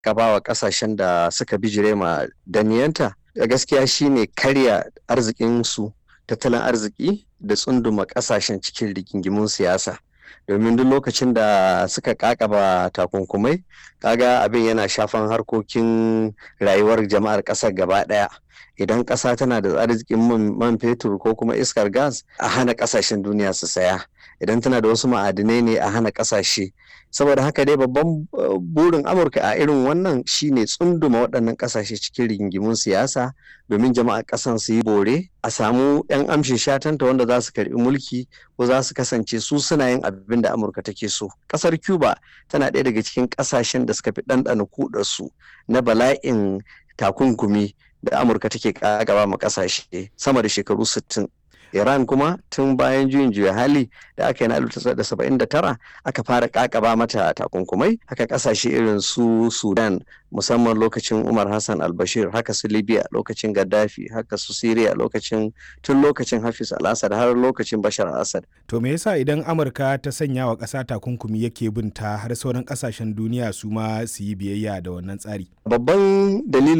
gaba wa kasashen da suka bijire ma daniyanta da gaskiya shine karya arzikinsu tattalin arziki da tsunduma kasashen cikin rigingimun siyasa domin duk lokacin da suka kakaba takunkumai kaga abin yana shafan harkokin rayuwar jama'ar ƙasar gaba ɗaya idan ƙasa tana da arzikin man fetur ko kuma iskar gas a hana ƙasashen duniya su saya idan tana da wasu ma'adinai ne a hana ƙasashe saboda haka dai babban burin amurka a irin wannan shine tsunduma waɗannan ƙasashe cikin rigingimun siyasa domin jama'ar ƙasan su yi bore a samu 'yan amshin shatanta wanda za su karɓi mulki ko za su kasance su suna yin abin da amurka take so ƙasar cuba tana ɗaya daga cikin ƙasashen da suka fi ɗanɗana kuɗarsu na bala'in takunkumi da amurka take gaba ma ƙasashe sama da shekaru 60 Iran kuma tun bayan juyin juya hali da aka yi na 1979 aka fara kakaba mata takunkumai haka kasashe irin su Sudan musamman lokacin Umar Hassan al-Bashir haka su Libya lokacin Gaddafi haka su Syria lokacin tun lokacin Hafiz al-Assad har lokacin Bashar al-Assad. To me yasa idan Amurka ta sanya wa ƙasa takunkumi yake bin ta har sauran ƙasashen duniya su ma su yi biyayya da wannan tsari? Babban dalilin